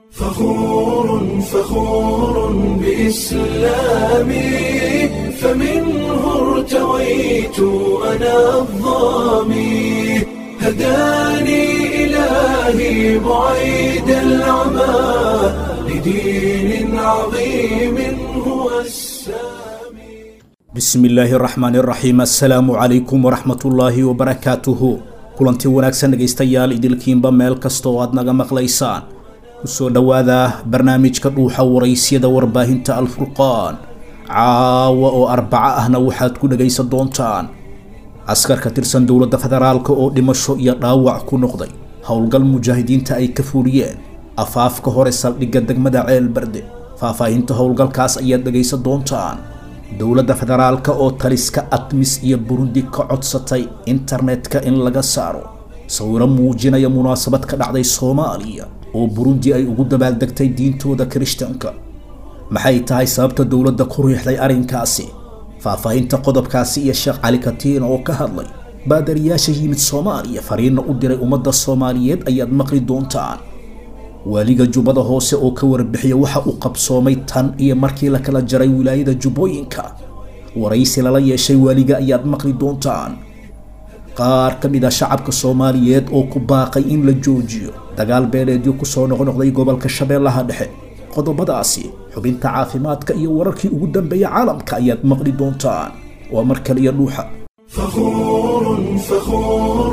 فخور فخور بإسلامي فمنه ارتويت أنا الظامي هداني إلهي بعيد العمى لدين عظيم هو السامي bismi illaahi raxmaani raxiim assalaamu calaykum waraxmatullaahi wabarakaatuhu kulanti wanaagsan dhegaystayaal idilkiinba meel kasta oo aad naga maqlaysaan kusoo dhowaada barnaamijka dhuuxa waraysyada warbaahinta alfurqaan caawa oo arbaco ahna waxaad ku dhegaysan doontaan askar ka tirsan dowladda federaalka oo dhimasho iyo dhaawac ku noqday howlgal mujaahidiinta ay ka fuuliyeen afaafka hore saldhigga degmada ceel barde faahfaahinta howlgalkaas ayaad dhegaysan doontaan dowladda federaalka oo taliska admis iyo burundi ka codsatay internetka in laga saaro sawiro muujinaya munaasabad ka dhacday soomaaliya oo burundi ay ugu dabaaldegtay diintooda kirishtanka maxay tahay sababta dowladda ku riixday arrinkaasi faahfaahinta qodobkaasi iyo sheekh cali katiin oo ka hadlay baadariyaasha yimid soomaaliya fariinna u diray ummadda soomaaliyeed ayaad maqli doontaan waaliga jubbada hoose oo ka warbixiya waxa uu qabsoomay tan iyo markii la kala jaray wilaayada jubbooyinka waraysi lala yeeshay waaliga ayaad maqli doontaan qaar ka mid a shacabka soomaaliyeed oo ku baaqay in la joojiyo dagaal beeleedyo kusoo noqnoqday gobolka shabeellaha dhexe qodobadaasi xubinta caafimaadka iyo wararkii ugu dambeeya caalamka ayaad maqli doontaan waa mar kale iyo dhuuxa فخور فخور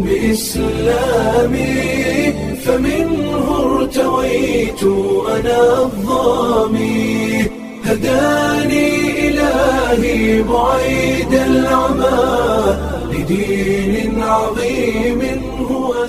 بإسلامي فمنه ارتويت أنا الظامي هداني إلهي بعيد العمى لدين عظيم هو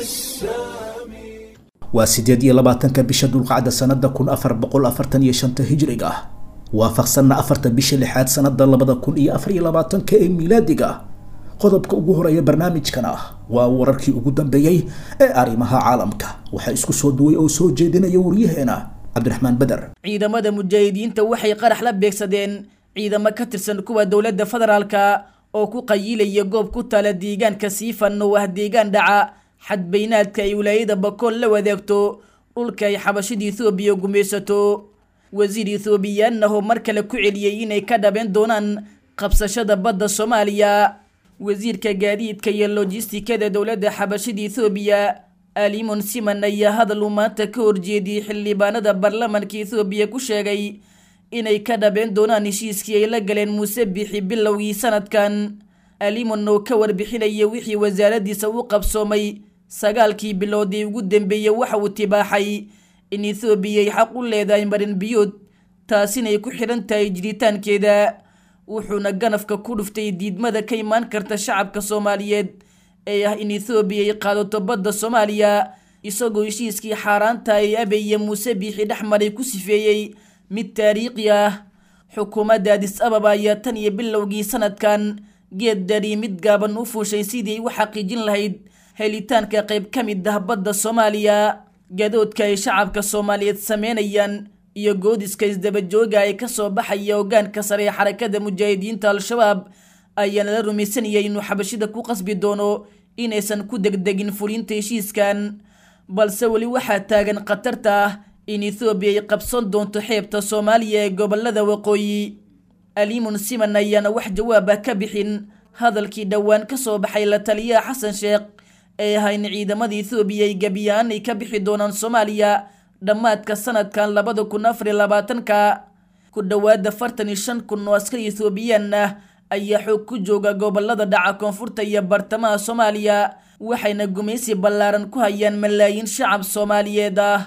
السامي waa sideed iyo labaatanka bisha dulqacda sanada kun afar boqol afartan iyo shanta hijriga ah waafaqsanna afarta bisha lixaad sanada labada kun iyo afar iyo labaatanka ee miilaadiga ah qodobka ugu horeeya barnaamijkan ah waa wararkii ugu dambeeyey ee arrimaha caalamka waxaa isku soo duway oo soo jeedinaya waryaheena cabdiraxmaan beder ciidamada mujaahidiinta waxay qarax la beegsadeen ciidamo ka tirsan kuwa dowladda federaalka oo ku qayilaya goob ku taala deegaanka siifan oo ah deegaan dhaca xadbaynaadka ay wilaayada bakool la wadaagto dhulka ay xabashida ethoobiya gumaysato wasiir ethoobiyaanahoo mar kale ku celiyey inay ka dhabeen doonaan qabsashada badda soomaaliya wasiirka gaadiidka iyo lojistikada dowladda xabashida ethoobiya alimon siman ayaa hadal uu maanta ka horjeediyey xildhibaanada baarlamanka ethoobiya ku sheegay inay ka dhabeen doonaan heshiiskii ay la galeen muuse bixi bilowgii sanadkan alimon oo ka warbixinaya wixii wasaaradiisa u qabsoomay sagaalkii biloodii ugu dambeeyey waxa uu tibaaxay in ethoobiya ay xaq u leedahay marin biyood taasinay ku xidhan tahay jiritaankeeda wuxuuna ganafka ku dhuftay diidmada ka imaan karta shacabka soomaaliyeed ee ah in ethoobiya ay qaadato badda soomaaliya isagoo heshiiskii xaaraanta ay abeye muuse biixi dhex maray ku sifeeyey mid taariikhi ah xukuumadda adis ababa ayaa tan iyo bilowgii sanadkan geed dari mid gaaban u fuushay sidii ay u xaqiijin lahayd helitaanka qayb ka mid ah badda soomaaliya gadoodka ay shacabka soomaaliyeed sameynayaan iyo goodiska isdabajooga ee kasoo baxaya hogaanka sare ee xarakada mujaahidiinta al-shabaab ayaana la rumaysanayay inuu xabashida ku qasbi doono inaysan ku degdegin fulinta heshiiskan balse weli waxaa taagan khatarta ah in ethoobiya ay qabsan doonto xeebta soomaaliya ee gobolada waqooyi alimun siman ayaana wax jawaab ah ka bixin hadalkii dhowaan kasoo baxay la taliyaha xasan sheekh ee ahaa in ciidamada ethoobiya ay gebiyaan ay ka bixi doonaan soomaaliya dhammaadka sanadkan labada kun afar iyo labaatanka ku dhowaad afartan iyo shan kun oo askari ethoobiyan ah ayaa xoog ku jooga gobolada dhaca koonfurta iyo bartamaha soomaaliya waxayna gumaysi ballaaran ku hayaan malaayiin shacab soomaaliyeed ah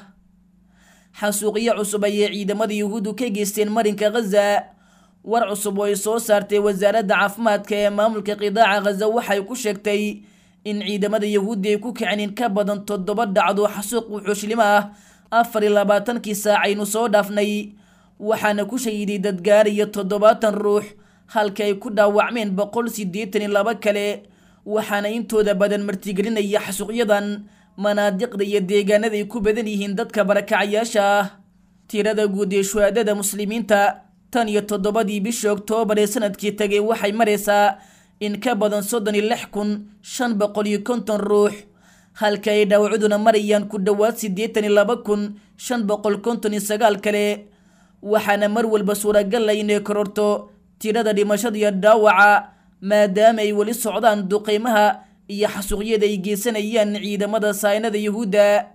xasuuqyo cusub ayay ciidamada yuhuuddu ka geysteen marinka khaza war cusub oo ay soo saartay wasaaradda caafimaadka ee maamulka qidaaca khaza waxay ku sheegtay in ciidamada yuhuudda ay ku kiceen in ka badan toddoba dhacdo xasuuq wuxuushilimo ah afar iyo labaatankii saacaynu soo dhaafnay waxaana ku shahiday dad gaaraya toddobaatan ruux halka ay ku dhaawacmeen boqol siddeetan iyo laba kale waxaana intooda badan martigelinaya xasuuqyadan manaadiqda iyo deegaanada ay ku badan yihiin dadka barakacayaasha ah tirada guud ee shuhaadada muslimiinta tan iyo toddobadii bishii oktoobar ee sanadkii tagay waxay maraysaa in ka badan soddon iyo lix kun shan boqol iyo konton ruux halka ay dhaawacduna marayaan ku dhowaad siddeetan iyo laba kun shan boqol konton iyo sagaal kale waxaana mar walba suuragal ah inay kororto tirada dhimashada iyo dhaawaca maadaama ay weli socdaan duqeymaha iyo xasuuqyada ay geysanayaan ciidamada saynada yuhuudda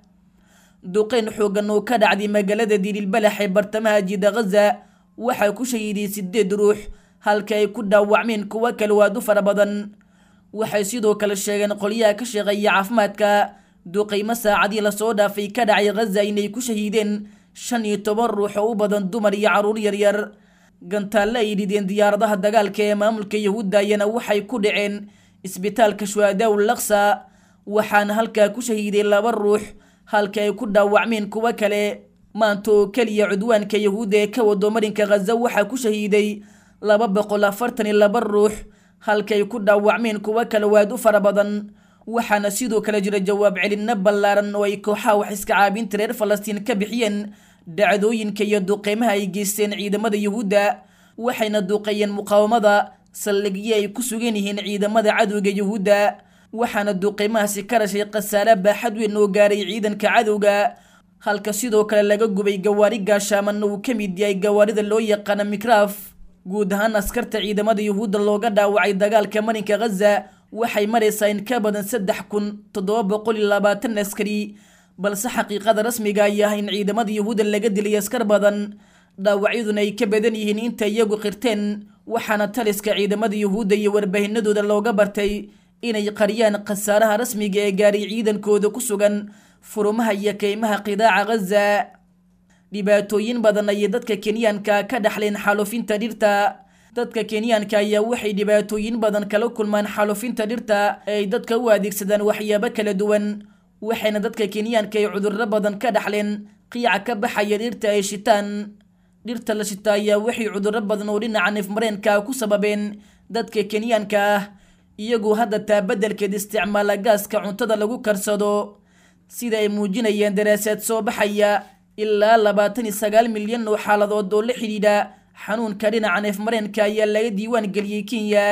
duqeyn xoogan oo ka dhacday magaalada diililbalax ee bartamaha jida khaza waxaa ku shahiiday sideed ruux halka ay ku dhaawacmeen kuwo kale waad u fara badan waxay sidoo kale sheegeen qolyaha ka shaqeeya caafimaadka duqeymo saacadii lasoo dhaafay ka dhacay khaza inay ku shahiideen shan iyo toban ruux oo u badan dumar iyo carruur yaryar gantaalle ay dhideen diyaaradaha dagaalka ee maamulka yahuudda ayana waxay ku dhaceen isbitaalka shuhadaaw laksa waxaana halkaa ku shahiiday laba ruux halka ay ku dhaawacmeen kuwo kale maanta oo keliya cudwaanka yahuudda ee ka wado marinka khaza waxaa ku shahiiday laba boqol afartan iyo laba ruux halka ay ku dhaawacmeen kuwo kale waad u fara badan waxaana sidoo kale jira jawaab celinno ballaaran oo ay kooxaha wax iska caabinta reer falastiin ka bixiyeen dhacdooyinka iyo duqeymaha ay geysteen ciidamada yuhuudda waxayna duqeeyeen muqaawamada saldhigyo ay ku sugan yihiin ciidamada cadowga yuhuudda waxaana duqeymahaasi ka dhashay khasaare baaxad weyn oo gaaray ciidanka cadowga halka sidoo kale laga gubay gawaari gaashaaman uu ka mid yahay gawaarida loo yaqaana mikraaf guud ahaan askarta ciidamada yuhuudda looga dhaawacay dagaalka marinka khaza waxay maraysaa in ka badan saddex kun toddoba boqol iyo labaatan askari balse xaqiiqada rasmiga ay ah in ciidamada yuhuudda laga dilay askar badan dhaawacyaduna ay ka badan yihiin inta iyagu qirteen waxaana taliska ciidamada yuhuudda iyo warbaahinadooda looga bartay inay qariyaan khasaaraha rasmiga ee gaaray ciidankooda ku sugan furumaha iyo keymaha qidaaca khaza dhibaatooyin badan ayay dadka kenyaanka ka dhaxleen xaalufinta dhirta dadka kenyaanka ayaa waxay dhibaatooyin badan kala kulmaan xaalufinta dhirta ee ay dadka u adeegsadaan waxyaabo kala duwan waxayna dadka kenyaanka ay cudurro badan ka dhaxleen qiica ka baxaya dhirta ay shitaan dhirta la shita ayaa waxay cudurro badan oo dhinaca neefmareenka ku sababeen dadka kenyaanka ah iyagoo hadda taa beddelkeed isticmaala gaaska cuntada lagu karsado sida ay muujinayeen daraasaad soo baxaya ilaa labaatan iyo sagaal milyan oo xaaladood oo la xidhiidha xanuunka dhinaca neefmareenka ayaa laga diiwaan geliyey kenya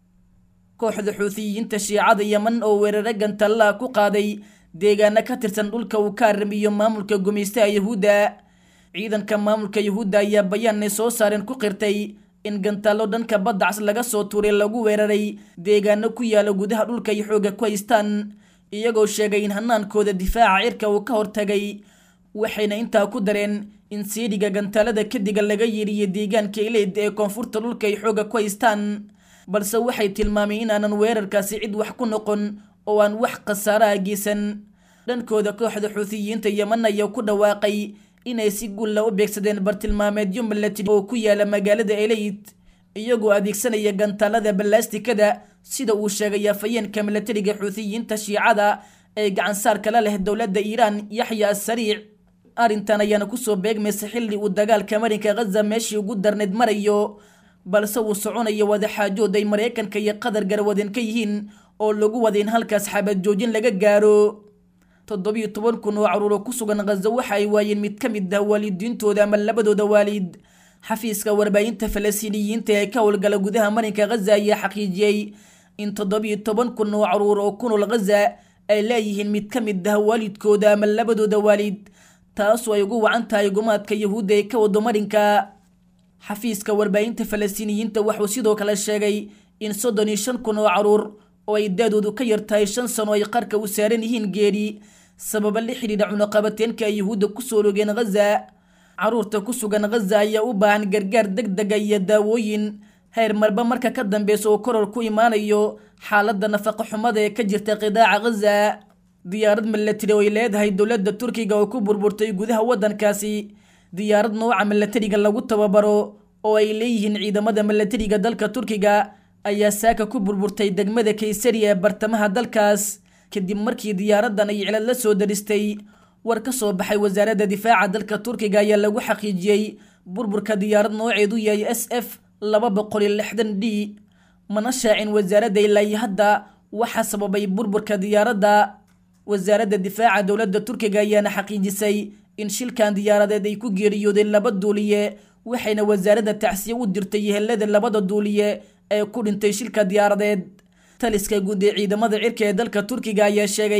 kooxda xuutiyiinta shiicada yeman oo weerare gantallaha ku qaaday deegaano ka tirsan dhulka uu ka aramiyo maamulka gumaystaha yuhuudda ciidanka maamulka yuhuudda ayaa bayaanay soo saareen ku qirtay in gantaallo dhanka badda cas laga soo tuuray lagu weeraray deegaano ku yaala gudaha dhulka ay xooga ku haystaan iyagoo sheegay in hanaankooda difaaca cirka uu ka hortagay waxayna intaa ku dareen in siidhiga gantaalada kadiga laga yeedhiyo deegaanka ileyd ee koonfurta dhulka ay xooga ku haystaan balse waxay tilmaameen inaanan weerarkaasi cid wax ku noqon oo aan wax khasaaraha geysan dhankooda kooxda xuutiyiinta yeman ayaa ku dhawaaqay inay si guulla u beegsadeen bartilmaameedyo milatari oo ku yaala magaalada eleyd iyagoo adeegsanaya gantaalada ballaastikada sida uu sheegay afayeenka milatariga xuutiyiinta shiicada ee gacansaarka la leh dowladda iiraan yaxya assariic arrintan ayaana kusoo beegmaysa xilli uu dagaalka marinka khaza meeshii ugu darneyd marayo balse uu soconayo wadaxaajood ay maraykanka iyo qatar garwadeen ka yihiin oo lagu wada in halkaas xabad joojin laga gaaro toddobiyo toban kun oo caruuro ku sugan khaza waxa ay waayeen mid ka mid ah waalidiintooda ama labadooda waalid xafiiska warbaahinta falastiiniyiinta ee ka howlgala gudaha marinka khaza ayaa xaqiijiyey in toddobiyo toban kun oo caruur oo ku nool khaza ay leeyihiin mid ka mid ah waalidkooda ama labadooda waalid taasoo ay ugu wacan tahay gumaadka yahuudda ee ka wado marinka xafiiska warbaahinta falastiiniyiinta wuxuu sidoo kale sheegay in soddon iyo shan kun oo caruur oo ay daadoodu ka yar tahay shan sano ay qarka u saaran yihiin geeri sababa la xidhiidha cunaqabateenka ay yuhuudda kusoo rogeen khaza caruurta ku sugan khaza ayaa u baahan gargaar deg dega iyo daawooyin heer marba marka ka dambeysa oo koror ku imaanayo xaaladda nafaqa xumada ee ka jirta qidaaca khaza diyaarad milatari oo ay leedahay dowladda turkiga oo ku burburtay gudaha waddankaasi diyaarad nooca milatariga lagu tababaro oo ay leeyihiin ciidamada milatariga dalka turkiga ayaa saaka ku burburtay degmada kaysariya ee bartamaha dalkaas kadib markii diyaaraddan ay cilad la soo daristay war ka soo baxay wasaaradda difaaca dalka turkiga ayaa lagu xaqiijiyey burburka diyaarad nooceedu yahay s f laba boqol iyo lixdan d mana shaacin wasaaradda ilaa iyo hadda waxaa sababay burburka diyaaradda wasaaradda difaaca dowladda turkiga ayaana xaqiijisay in shilkan diyaaradeed ay ku geeriyoodeen laba duuliye waxayna wasaaradda tacsiye u dirtay yehelada labada duuliye ee ku dhintay shilka diyaaradeed taliska guud ee ciidamada cirka ee dalka turkiga ayaa sheegay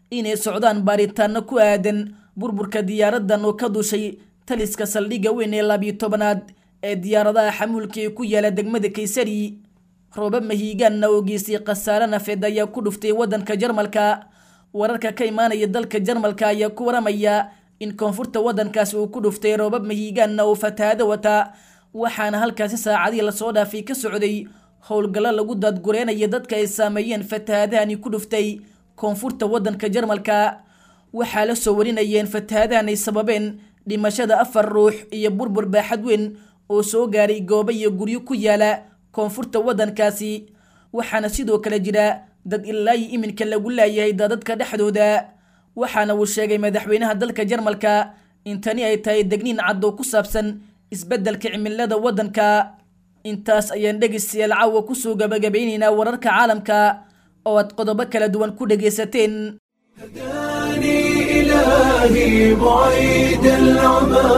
inay socdaan baaritaano ku aadan burburka diyaaradan oo ka dushay taliska saldhigga weyn ee labiyo tobanaad ee diyaaradaha xamuulka ee ku yaala degmada kaysari rooba mahiigaanna oo geystay khasaare nafeed ayaa ku dhuftay waddanka jarmalka wararka ka imaanaya dalka jarmalka ayaa ku waramaya in koonfurta waddankaasi uu ku dhuftay roobab mahiigaanna oo fatahaado wata waxaana halkaasi saacadihii lasoo dhaafay ka socday howlgallo lagu daadgureenaya dadka ay saameeyeen fatahaadahani ku dhuftay koonfurta waddanka jarmalka waxaa la soo warinayeen fatahaadahan ay sababeen dhimashada afar ruux iyo burbur baaxad weyn oo soo gaaray goobo iyo guryo ku yaala koonfurta waddankaasi waxaana sidoo kale jira dad ilaayi iminka lagu laayahay daadadka dhexdooda waxaana uu sheegay madaxweynaha dalka jarmalka in tani ay tahay degniin cad oo ku saabsan isbeddelka cimilada waddanka intaas ayaan dhegaystayaal caawa kusoo gabagabeynaynaa wararka caalamka oo aad qodobo kala duwan ku dhegaysateen هداني إلهي بعيد العمى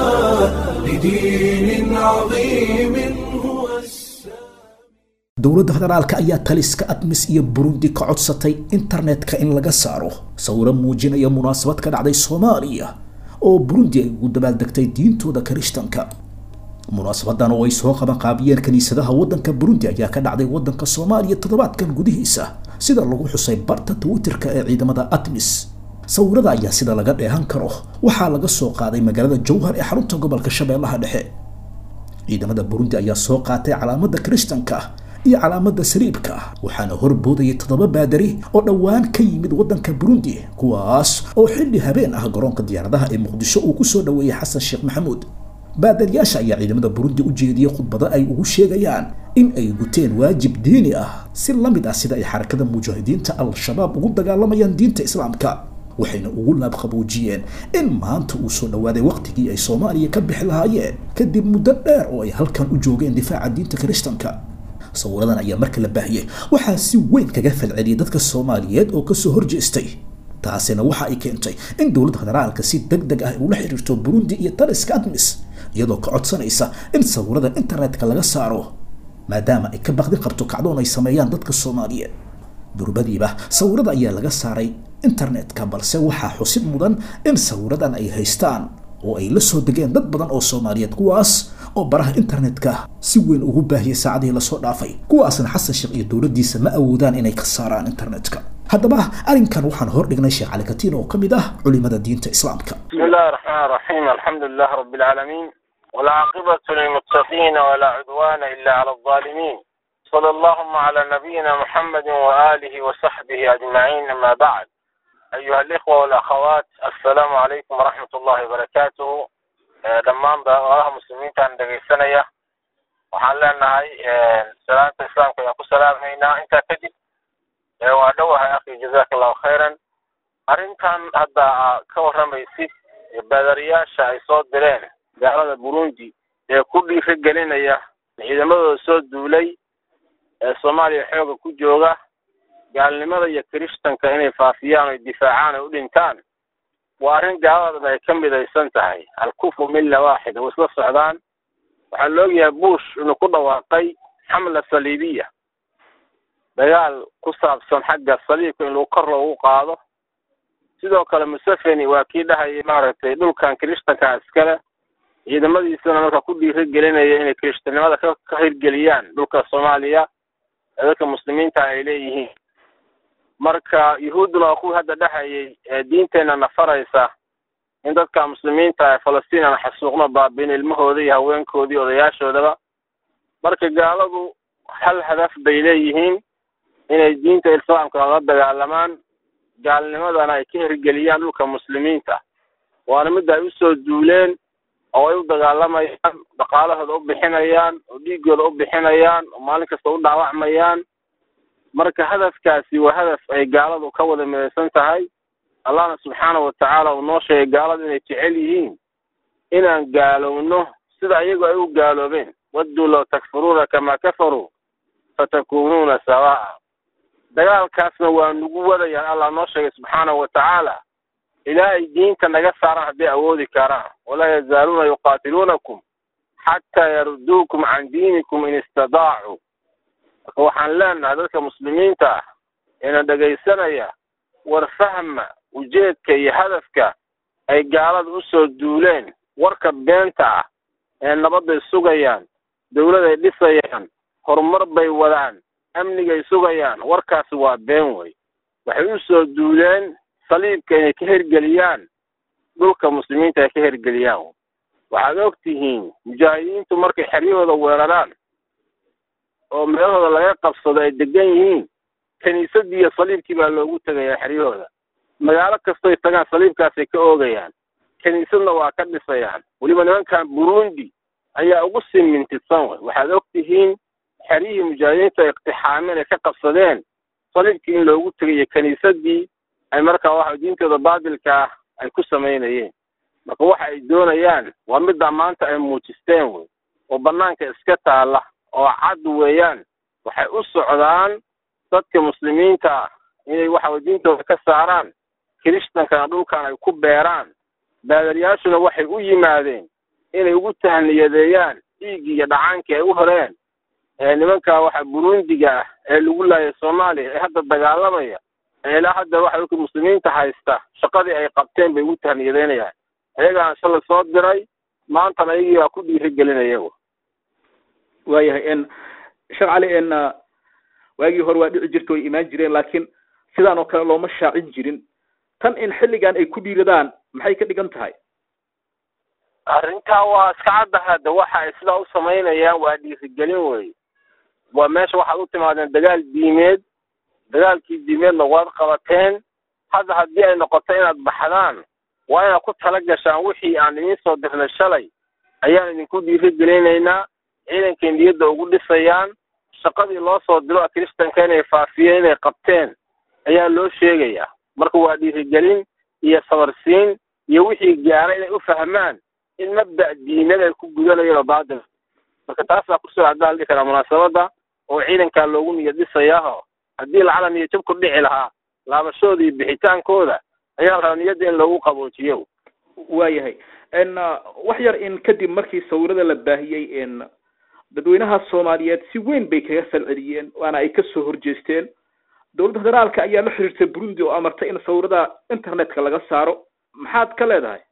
لدين عظيم هو السلام dowladda federaalka ayaa taliska admis iyo burundi ka codsatay internetka in laga saaro sawiro muujinaya munaasabad ka dhacday soomaaliya oo burundi ay ugu dabaaldegtay diintooda kirishtanka munaasabadan oo ay soo qabanqaabiyeen kiniisadaha waddanka burundi ayaa ka dhacday waddanka soomaaliya toddobaadkan gudihiisa sida lagu xusay barta twitterka ee ciidamada admis sawirada ayaa sida laga dheehan karo waxaa laga soo qaaday magaalada jowhar ee xarunta gobolka shabeellaha dhexe ciidamada burundi ayaa soo qaatay calaamada kirishtanka iyo calaamada saliibka waxaana horboodayay toddoba baadari oo dhowaan ka yimid waddanka burundi kuwaas oo xilli habeen ah garoonka diyaaradaha ee muqdisho uu kusoo dhoweeyey xasan sheekh maxamuud baadariyaasha ayaa ciidamada burundi u jeediyey khudbado ay ugu sheegayaan in ay guteen waajib diini ah si la mid ah sida ay xarakada mujaahidiinta al-shabaab ugu dagaalamayaan diinta islaamka waxayna ugu laabqaboojiyeen in maanta uu soo dhowaaday waqtigii ay soomaaliya ka bixi lahaayeen kadib muddo dheer oo ay halkan u joogeen difaaca diinta kirishtanka sawiradan ayaa marka la baahiyey waxaa si weyn kaga falceliyay dadka soomaaliyeed oo kasoo horjeestay taasina waxa ay keentay in dowladda federaalka si deg deg ah ula xiriirto burundi iyo taliska admis iyadoo ka codsanaysa in sawiradan internetka laga saaro maadaama ay ka baqdi qabto kacdoon ay sameeyaan dadka soomaaliyeed durbadiiba sawirada ayaa laga saaray internetka balse waxaa xusid mudan in sawiradan ay haystaan oo ay la soo degeen dad badan oo soomaaliyeed kuwaas oo baraha internetka si weyn ugu baahiyay saacadihii lasoo dhaafay kuwaasna xasan sheekh iyo dowladdiisa ma awoodaan inay ka saaraan internetka haddaba arrinkan waxaan hor dhignay sheekh cali katiin oo ka mid ah culimada diinta islaamka بسم الله الرحمن الرحيم الحمد لله رب العالمين والعاقبة للمتقين ولا عدوان إلا على الظالمين صلى اللهم على نبينا محمد وآله وصحبه أجمعين أما بعد أيها الإخوة والأخوات السلام عليكم ورحمة الله وبركاته آه، دمان بأغاها مسلمين تان دقيسانية waxaan leenahay salaanta islaamka ayaan ku salaamaynaa intaa kadib ee waa dhowahay akhi jazaka allahu khayran arrintan hadda aa ka warramaysid ee baadariyaasha ay soo direen gaalada burundi ee ku dhiiri gelinaya ciidamadooda soo duulay ee soomaaliya xooga ku jooga gaalnimada iyo kirishtanka inay faafiyaan oy difaacaan oy u dhintaan waa arrin gaaladadan ay ka midaysan tahay alkufru milla waaxida way isla socdaan waxaa la ogyahay bush inuu ku dhawaaqay xamla saliibiya dagaal ku saabsan xagga saliibka in lagu kor loogu qaado sidoo kale museveni waa kii dhahayay maaragtay dhulkan kirishtanka iskale ciidamadiisana marka ku dhiiri gelinaya inay kirishtanimada ka ka hirgeliyaan dhulka soomaaliya ee dadka muslimiinta ay leeyihiin marka yuhuudduna waa kuwii hadda dhahayay ee diinteenna nafaraysa in dadka muslimiinta ee falastiin aan xasuuqno baabiin ilmahooda iyo haweenkoodii odayaashoodaba marka gaaladu hal hadaf bay leeyihiin inay diinta islaamka la dagaalamaan gaalnimadana ay ka hirgeliyaan dhulka muslimiinta waana midda ay usoo duuleen oo ay u dagaalamayaan dhaqaalahooda u bixinayaan oo dhiigooda u bixinayaan oo maalin kasta u dhaawacmayaan marka hadafkaasi waa hadaf ay gaaladu ka wada midaysan tahay allahna subxaanahu watacaala uu noo sheegay gaaladu inay jecel yihiin inaan gaalowno sida iyagu ay u gaaloobeen wadduu low takfuruuna kamaa kafaruu fatakuunuuna sawaa'a dagaalkaasna waa nagu wadayaan allah noo sheegay subxaanahu watacaala ilaa ay diinta naga saaraan hadday awoodi karaan walaa yazaaluuna yuqaatiluunakum xataa yarudduukum can diinikum in istadaacuu marka waxaan leenahay dadka muslimiinta ah eena dhegaysanaya war fahma ujeedka iyo hadafka ay gaalada usoo duuleen warka beenta ah ee nabadday sugayaan dawladay dhisayaan horumar bay wadaan amnigay sugayaan warkaasi waa been wey waxay usoo duuleen saliibka inay ka hergeliyaan dhulka muslimiinta ay ka hergeliyaan waxaad og tihiin mujaahidiintu markay xeryahooda weeraraan oo meelahooda laga qabsado ay degan yihiin kiniisadii iyo saliibkii baa loogu tegayaa xeryahooda magaalo kastoy tagaan saliibkaasay ka oogayaan kiniisadna waa ka dhisayaan weliba nimankan burundi ayaa ugu sii mintidsan wey waxaad og tihiin xeryihii mujaahidiintu ay iqtixaameen ay ka qabsadeen saliibkii in loogu tegayo kiniisadii ay markaa waxa diintooda baatilka ah ay ku samaynayeen marka waxa ay doonayaan waa middaa maanta ay muujisteen wey oo banaanka iska taala oo cad weeyaan waxay u socdaan dadka muslimiinta ah inay waxa diintooda ka saaraan kirishtankana dhulkan ay ku beeraan baadariyaashuna waxay u yimaadeen inay ugu tahniyadeeyaan dhiiggii iyo dhacaankii ay u horeen ee nimanka waxa burundiga ah ee lagu laayay soomaaliya ee hadda dagaalamaya ee ilaa hadda waxa dhulka muslimiinta haysta shaqadii ay qabteen bay ugu tahniyadeynayaan ayagaana shalay soo diray maantana ayagii baa ku dhiirigelinaya waayahay n sheekh cali n waagii hore waa dhici jirta way imaan jireen laakiin sidaan oo kale looma shaacin jirin tan in xilligan ay ku dhiiradaan maxay ka dhigan tahay arrintaa waa iska caddaha de waxa ay sidaa u samaynayaan waa dhiirigelin wey waa meesha waxaad u timaadeen dagaal diimeed dagaalkii diimeedna waad qabateen hadda haddii ay noqoto inaad baxdaan waa inaad ku tala gashaan wixii aan idiin soo dirnay shalay ayaan idinku dhiirigelinaynaa ciidankay niyadda ugu dhisayaan shaqadii loo soo diro kiristanka inay faafiyeen inay qabteen ayaa loo sheegayaa marka waa dhiirigelin iyo sabarsiin iyo wixii gaara inay u fahmaan in mabda' diinada ay ku gudanayeen oo baatil marka taasaa kusoo caddaa la dhihi karaa munaasabadda oo ciidankaa loogu niyad dhisayaaho haddii lacala niyad jab ku dhici lahaa laabashooda iyo bixitaankooda ayaa la rabaa niyadda in loogu qaboojiyo waayahay n wax yar in kadib markii sawirada la baahiyey n dadweynaha soomaaliyeed si weyn bay kaga falceliyeen waana ay kasoo horjeesteen dowladda federaalka ayaa la xiriirtay burundi oo amartay in sawirada internetka laga saaro maxaad ka leedahay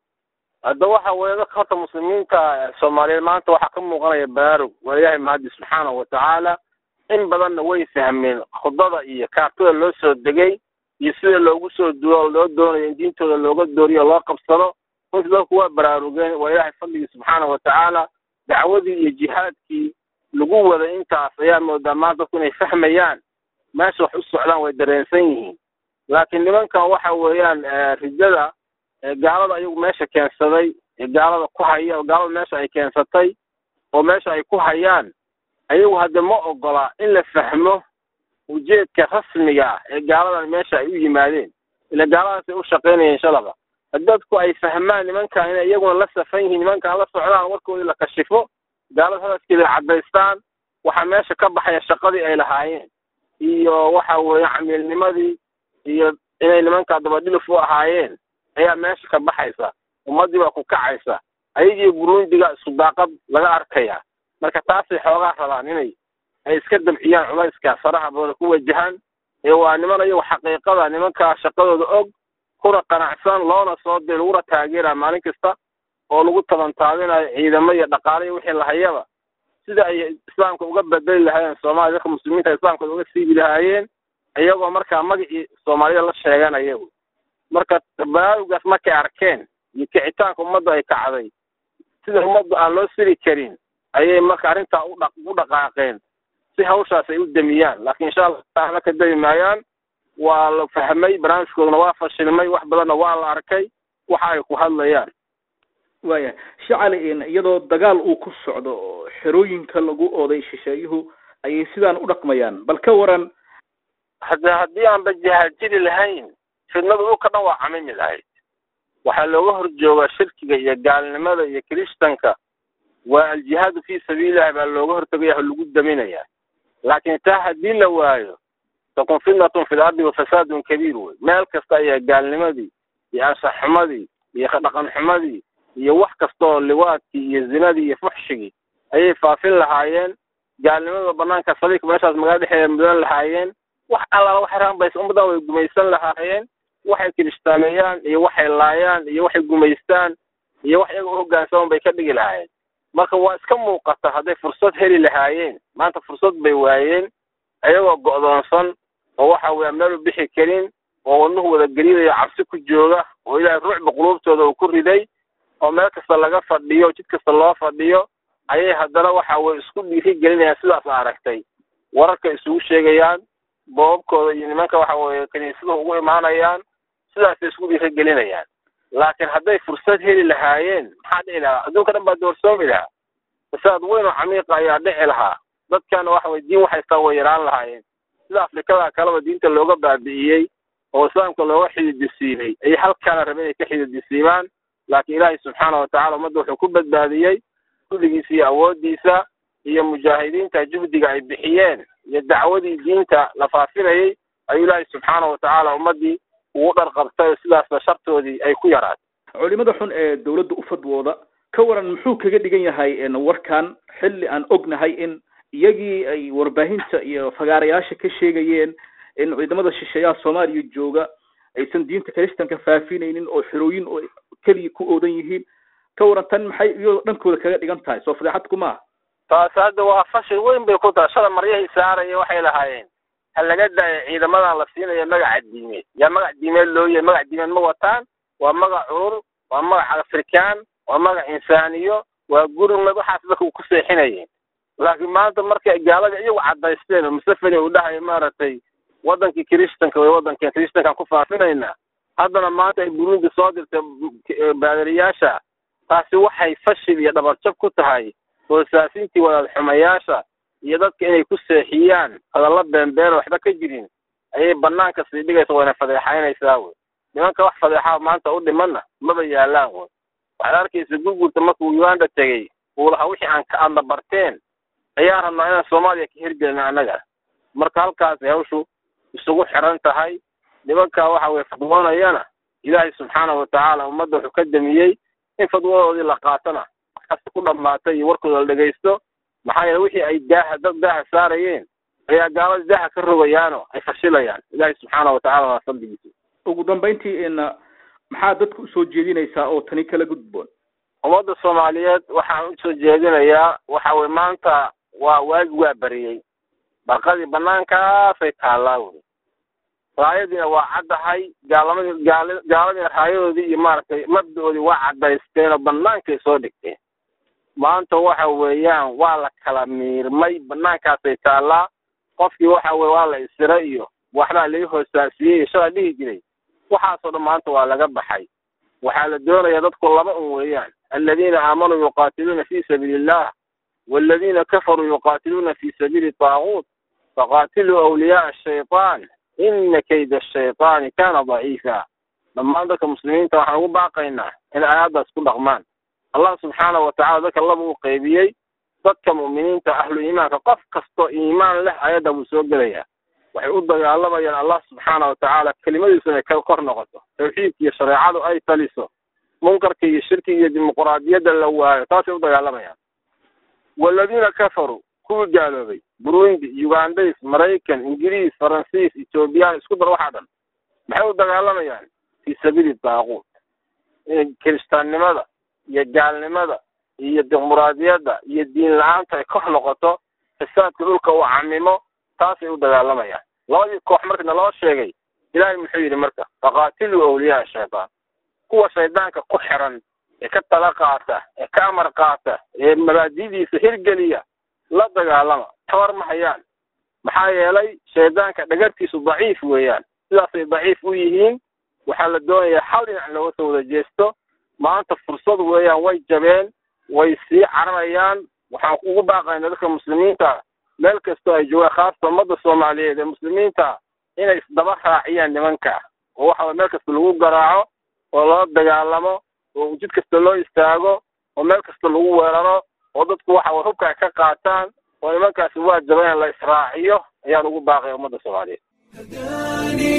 hadda waxa weeye dadka horta muslimiinta soomaaliyeed maanta waxaa ka muuqanaya baraarug waa ilaahay mahadi subxaanahu watacaala in badanna way fahmeen khudbada iyo kaartada loo soo degay iyo sida loogu soo duo loo doonayo in diintooda looga dooriyo loo qabsado runtii dadku waa baraarugeen waa ilaahay fadligii subxaanahu watacaala dacwadii iyo jihaadkii lagu waday intaas ayaa moodaa maanta dadku inay fahmayaan meesha wax u socdaan way dareensan yihiin laakiin nimankan waxa weeyaan rijada gaalada ayagu meesha keensaday ee gaalada ku haya oo gaalada meesha ay keensatay oo meesha ay ku hayaan ayagu hadde ma ogola in la fahmo ujeedka rasmiga ah ee gaaladan meesha ay u yimaadeen ila gaaladaas ay u shaqaynayeen shalaba dadku ay fahmaan nimankan inay iyaguna la safan yihiin nimankan la socdaan warkoodii la kashifo gaalada hadaskeeda caddaystaan waxaa meesha ka baxaya shaqadii ay lahaayeen iyo waxa weeye camiilnimadii iyo inay nimankaa dabadhilif u ahaayeen ayaa meesha ka baxaysa ummaddii baa ku kacaysa ayagii burundiga isku daaqad laga arkaya marka taasay xoogaa rabaan inay ay iska dabciyaan culayska faraha badan ku wajahaan ee waa niman ayagu xaqiiqada nimankaa shaqadooda og kuna qanacsan loona soo dir laguna taageera maalin kasta oo lagu tabantaabinayo ciidamo iyo dhaqaale iyo wixii lahayaba sida ay islaamka uga bedeli lahaayeen soomaaliya dadka muslimiinta islaamka uga siibi lahaayeen iyagoo markaa magacii soomaalida la sheeganaya marka baraaruggaas markay arkeen iyo kicitaanka ummadda ay kacday sida ummadda aan loo siri karin ayay marka arrintaa udha u dhaqaaqeen si hawshaas ay u damiyaan laakiin insha allah taala ka dami maayaan waa la fahmay barnaamijkoodana waa fashilmay wax badanna waa la arkay waxa ay ku hadlayaan waaya shacali iyadoo dagaal uu ku socdo oo xerooyinka lagu ooday shisheeyuhu ayay sidaan u dhaqmayaan bal ka waran hadde haddii aanba jihaad jiri lahayn fidnadu dhulka dhan waa camimi lahayd waxaa looga hor joogaa shirkiga iyo gaalnimada iyo kirishtanka waa aljihaadu fii sabiilillahi baa looga hortagaya oo lagu daminaya laakiin taa haddii la waayo takun fitnatun fi lardi wa fasaadun kabiir wey meel kasta ayaa gaalnimadii iyo anshax xumadii iyo dhaqan xumadii iyo wax kasta oo liwaadkii iyo zinadii iyo fuxshigii ayay faafin lahaayeen gaalnimada banaanka saliika meeshaas magaala dhexeeda mudan lahaayeen wax allaala waxay rabaan bay ummaddan way gumaysan lahaayeen waxay kiristaameeyaan iyo waxay laayaan iyo waxay gumaystaan iyo wax iyaga u hoggaansaman bay ka dhigi lahaayeen marka waa iska muuqata hadday fursad heli lahaayeen maanta fursad bay waayeen iyagoo go'doonsan oo waxa weeya meel u bixi karin oo wadnuhu wada gelidayo cabsi ku jooga oo ilaahay ruuxba quluubtooda uu ku riday oo meel kasta laga fadhiyo jid kasta loo fadhiyo ayay haddana waxa weye isku dhiiri gelinayaan sidaas aragtay wararka isugu sheegayaan boobabkooda iyo nimanka waxa weeye kiniisadahu ugu imaanayaan sidaasay isku dhiiri gelinayaan laakiin hadday fursad heli lahaayeen maxaa dhici lahaa adduunka dhan baa doorsoomi lahaa fasaad weyn oo camiiqa ayaa dhici lahaa dadkana waxa weye diin waxaystaa way yaraan lahaayeen sida afrikada kaleba diinta looga baabi'iyey oo islaamka looga xididisiibay ayay halkaana rabe inay ka xididisiibaan laakiin ilaahay subxaana watacaala ummadda wuxuu ku badbaadiyey kulligiisa iyo awooddiisa iyo mujaahidiinta juhdiga ay bixiyeen iyo dacwadii diinta la faafinayay ayuu ilaahay subxaana watacaala ummaddii ugu dharqabtay oo sidaasna shartoodii ay ku yaraatay culimada xun ee dawladda u fadwooda ka waran muxuu kaga dhigan yahay warkan xilli aan ognahay in iyagii ay warbaahinta iyo fagaarayaasha ka sheegayeen in ciidamada shisheeyaha soomaaliya jooga aysan diinta kiristanka faafinaynin oo xerooyin oo keliya ku oodan yihiin ka waran tan maxay iyadoo dhankooda kaga dhigan tahay soo fadeexad kuma taas hadda waa fashil weyn bay ku tahay shala maryahii saaraya waxay lahaayeen ha laga daayo ciidamadan la siinayo magaca diimeed yaa magac diimeed loo yahay magac diimeed ma wataan waa magac curur waa magac afrikaan waa magac insaaniyo waa gurmad waxaas dadka ku seexinayeen laakiin maanta markay gaalada iyagu cadaysteen oo museveni uu dhahayo maaragtay wadankii kiristanka way wadankeen kiristankaan ku faafinaynaa haddana maanta ay burundi soo dirtay baadariyaasha taasi waxay fashil iyo dhabarjab ku tahay hoosaasintii wadaad xumayaasha iyo dadka inay ku seexiyaan hadalla beenbeen oo waxba ka jirin ayay banaanka sii dhigaysa wayna fadeexaynaysaa wey nimanka wax fadeexaa maanta u dhimanna maba yaalaan wey waxaad arkaysa gurgurta markuu uganda tegey uu lahaa wixii aan ka adla barteen ayaan rabnaa inaan soomaaliya ka hirgelin annaga marka halkaasay hawshu isugu xiran tahay nimanka waxa weye fadwoonayana ilaahay subxaana watacaala ummadda wuxuu ka damiyey in fadwadoodii la qaatana waxkaasi ku dhammaatay iyo warkooda la dhegaysto maxaa yeele wixii ay daaha dad daaha saarayeen ayaa gaalada daaha ka rogayaano ay fashilayaan ilaahay subxaana watacaala waa fadligiisa ugu dambayntii in maxaa dadka usoo jeedinaysaa oo tani kala gudboon ummadda soomaaliyeed waxaan usoo jeedinayaa waxa weye maanta waa waagi waa bariyey barqadii banaankaasay taallaa wey raayadiina waa caddahay gaalamadi gaal gaaladiina raayadoodii iyo maaragtay mabdaoodii waa caddaysteen oo banaankay soo dhigteen maanta waxa weeyaan waa la kala miirmay banaankaasay taallaa qofkii waxa weye waa la isira iyo waxbaa laga hoosaasiyey shalaa dhihi jiray waxaasoo dhan maanta waa laga baxay waxaa la doonayaa dadku laba un weeyaan aladiina aamanuu yuqaatiluuna fi sabiili illah والذين كفروا يقاتلون في سبيل الطاغوت فقاتلوا أولياء الشيطان إن كيد الشيطان كان ضعيفا لما عندك مسلمين ترى حنقول باقينا إن آيات كل رغمان الله سبحانه وتعالى ذكر الله قيبيي ذكر مؤمنين أهل إيمان قف كستو إيمان له آيات أبو سوق ليا waxay u dagaalamayaan allah subxaana watacaala kelimadiisuna ka kor noqoto tawxiidka iyo shareecadu ay taliso munkarka iyo shirkiga iyo dimuquraadiyadda la waayo taasay u dagaalamayaan waladiina kafaruu kuwii gaaloobay burundi ugandays maraykan ingiriis faransiis ethoobiyan isku dar waxaa dhan maxay u dagaalamayaan fii sabiili daaquut kiristaannimada iyo gaalnimada iyo dimuquraadiyadda iyo diin la-aanta ay kor noqoto fasaadka dhulka uu camimo taasay u dagaalamayaan labadii koox markana loo sheegay ilaahay muxuu yidhi marka faqaatiluu awliyaa shaytaan kuwa shaydaanka ku xiran ee ka tala qaata ee ka amar qaata ee mabaadidiisa hirgeliya la dagaalama tabar ma hayaan maxaa yeelay shaydaanka dhagartiisu daciif weeyaan sidaasay daciif u yihiin waxaa la doonayaa hal dhinac looga soo wada jeesto maanta fursad weeyaan way jabeen way sii cararayaan waxaan ugu baaqayna dadka muslimiinta meel kastoo ay joogaan khaasata ummadda soomaaliyeed ee muslimiinta inay isdaba raaciyaan nimanka oo waxa meel kasta lagu garaaco oo loo dagaalamo oo jid kasta loo istaago oo meel kasta lagu weeraro oo dadku waxa way hubka ka qaataan oo nimankaasi waa jaban la israaciyo ayaan ugu baaqaya ummadda soomaaliyeed هداني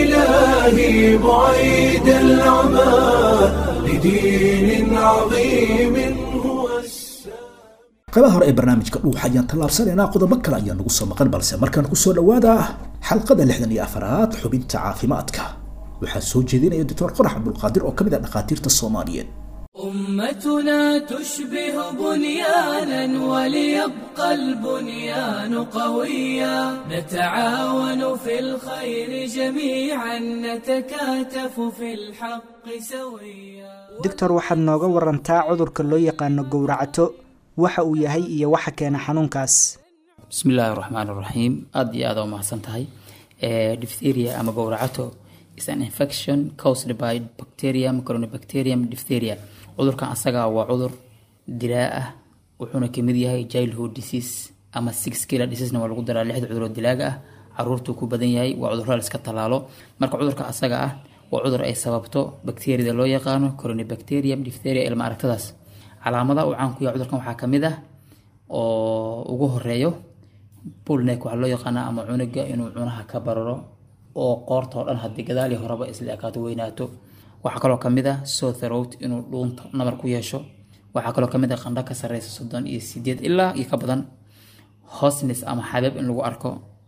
إلهي بعيد العمى لدين عظيم هو السلام qaybaha hore ee barnaamijka dhuuxa ayaan tallaabsanaynaa qodobo kale ayaa nagu soo maqan balse markaan kusoo dhawaada xalqada lixdan iyo afaraad xubinta caafimaadka waxaa soo jeedinaya doctor qorax cabdulqaadir oo ka mid ah dhakhaatiirta soomaaliyeed أمتنا تشبه بنيانا وليبقى البنيان قويا نتعاون في الخير جميعا نتكاتف في الحق سويا doctor waxaad nooga warantaa cudurka loo yaqaano gowracato waxa uu yahay iyo waxa keena xanuunkaas bismi illaahi raxmaan raxiim aada iyo aada u mahadsan tahay diphtheria ama gowracato is an infection caused by bacterium coronabacterium diphtheria cudurkan asaga waa cudur dilaa ah wuxuuna kamid yahay childhood disease ama six killer diseasena waa lagu daraa lixda cuduroo dilaaga ah caruurtuu ku badan yahay waa cudurada la iska tallaalo marka cudurka asaga ah waa cudur ay sababto bakteriyada loo yaqaano coronabacterium diphtheria ilma aragtadaas calaamadaha uu caan ku yahay cudurkan waxaa kamid ah oo ugu horeeyo bullneck waxaa loo yaqaanaa ama cunuga inuu cunaha ka bararo oo qoorta oo dhan haddii gadaali horeba isla ekaato weynaato waxaa kaloo kamid ah sore throat inuu dhuunta nabar ku yeesho waxaa kaloo kamid ah qandho ka sareysa soddon iyo sideed ilaa iyo ka badan hosnes ama xabeeb in lagu arko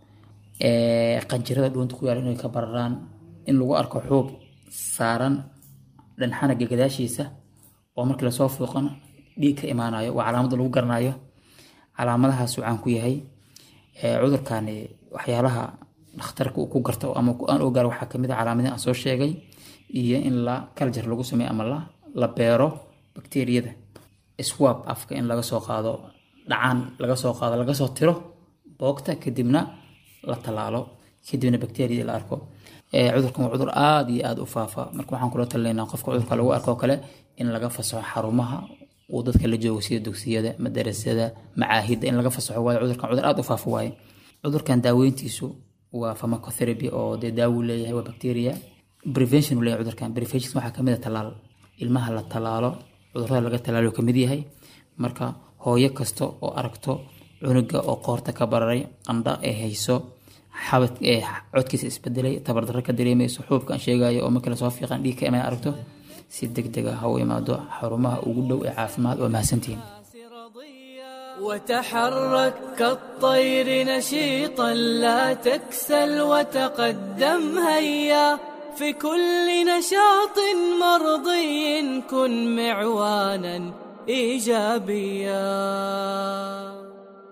qanjirada dhuunta ku yaala inay ka bararaan in lagu arko xuub saaran dhanxanaga gadaashiisa oo markii lasoo fuuqan dhiig ka imaanayo waa calaamada lagu garanayo calaamadahaas caan ku yahay cudurkani waxyaalaha dhakhtarka uu ku garto ama aan ogaar waxaa kamid a calaamadihi aan soo sheegay iyo in la kaljar lagu sameeyo ama la la beero bakteriyada swab afka in laga soo qaado dhacaan laga soo qaado laga soo tiro boogta kadibna la tallaalo kadibna bakteriyada la arko cudurkan waa cudur aada iyo aada u faafa marka waxaan kula talinaynaa qofka cudurka lagu arko kale in laga fasaxo xarumaha uu dadka la joogo sida dugsiyada madarasada macaahidda in laga fasaxo waayo cudurkan cudur aada u faafa waaye cudurkan daaweyntiisu waa pharmacotherapy oo dee daawu leeyahay waa bacteria prevention uu leeyahay cudurkan prevention waxaa kamid ah tallaal ilmaha la tallaalo cudurada laga tallaalo kamid yahay marka hooyo kasta oo aragto cunuga oo qoorta ka bararay qandha ee hayso xabad ee codkiisa isbedelay tabardarro ka dareemayso xuubka aan sheegayo oo markii lasoo fiiqan dhiig ka iman aragto si deg deg ah ha u imaado xarumaha ugu dhow ee caafimaad waa mahadsantihiin وتحرك كالطير نشيطا لا تكسل وتقدم هيا في كل نشاط مرضي كن معوانا ايجابيا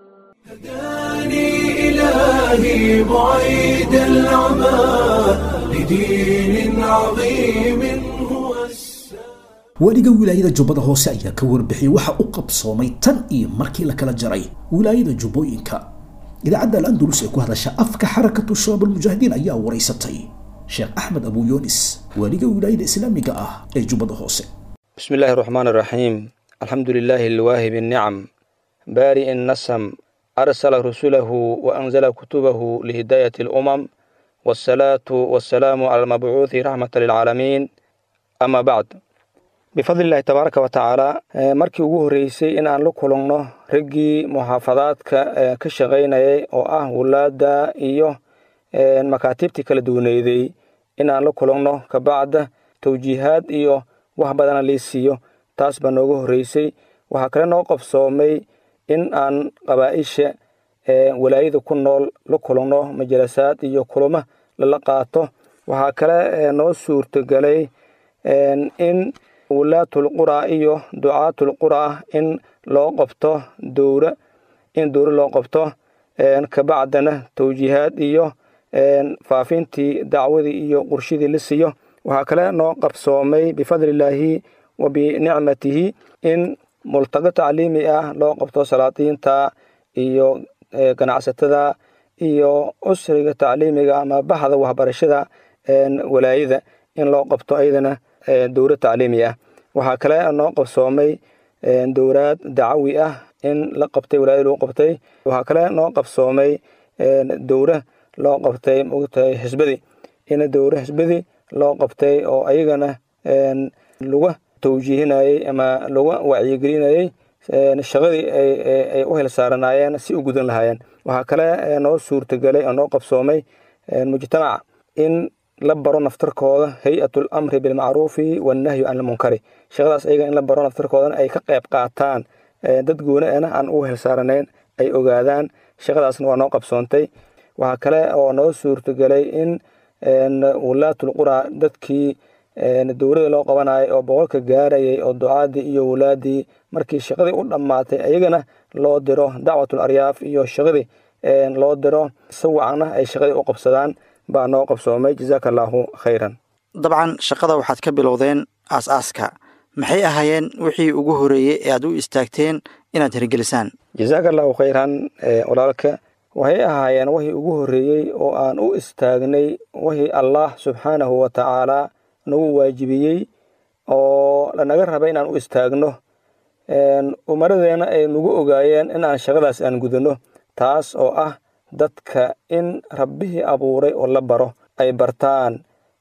هداني إلهي بعيد العمى لدين عظيم هو السلام waaliga wilaayada jubbada hoose ayaa ka warbixiyey waxa u qabsoomay tan iyo markii la kala jaray wilaayada jubbooyinka idaacadda al-andalus ee ku hadasha afka xarakatu shabaab almujaahidiin ayaa waraysatay sheekh axmed abu yunis waaliga wilaayada islaamiga ah ee jubbada hoose بسم الله الرحمن الرحيم الحمد لله الواهب النعم بارئ النسم أرسل رسله وأنزل كتبه لهداية الأمم والصلاة والسلام على المبعوث رحمة للعالمين أما بعد بفضل الله تبارك وتعالى markii ugu horeysay in aan la kulanno raggii muxaafadaadka ka shaqaynayay oo ah wulaada iyo makaatiibtii kala duwaneeday in aan la kulanno kabacda tawjiihaad iyo wax badana lii siiyo taas baa nooga horeysay waxaa kale noo qabsoomay in aan qabaaisha walaayada ku nool la kulanno majalasaad iyo kulamo lala qaato waxaa kale noo suurtagelay in wulaatul qura iyo ducaatul qura in loo qabto dowra in dowra loo qabto kabacdana tawjiihaad iyo faafintii dacwadii iyo qurshidii la siiyo waxaa kale noo qabsoomay bifadlillaahi wa binicmatihi in multago tacliimi ah loo qabto salaadiinta iyo ganacsatada iyo usriga tacliimiga ama baxda waxbarashada walaayada in loo qabto ayadana dowlad tacliimi ah waxaa kale noo qabsoomay dowlaad dacawi ah in la qabtay walaayada lagu qabtay waxaa kale noo qabsoomay dowra loo qabtay mogtahay xisbadi in dowra xisbadi loo qabtay oo ayagana laga tawjiihinayey ama laga wacyigelinayey shaqadii ay u hilsaaranaayeen si u gudan lahaayeen waxaa kale noo suurtagelay oo noo qabsoomay mujtamaca in la baro naftarkooda hay-atul amri bilmacruufi wannahyu can ilmunkari shaqadaas ayaga in la baro naftarkoodana ay ka qayb qaataan dad gooni ana aan u helsaaranayn ay ogaadaan shaqadaasna waa noo qabsoontay waxaa kale oo noo suurtagelay in wulaatul qura dadkii dowladda loo qabanayay oo boqolka gaarayay oo ducaadii iyo wulaadii markii shaqadii u dhammaatay ayagana loo diro dacwatul aryaaf iyo shaqadii loo diro si wacna ay shaqadii u qabsadaan baa noo qabsoomay jazaaka allaahu khayran dabcan shaqada waxaad ka bilowdeen aas-aaska maxay ahaayeen wixii ugu horeeyey ee aad u istaagteen inaad hirgelisaan jazaaka allaahu khayran walaalka waxay ahaayeen wixii ugu horreeyey oo aan u istaagnay wixii allah subxaanahu wa tacaalaa nagu waajibiyey oo lanaga rabay inaan u istaagno umaradeena ay nagu ogaayeen in aan shaqadaas aan gudano taas oo ah dadka in rabbihii abuuray oo la baro ay bartaan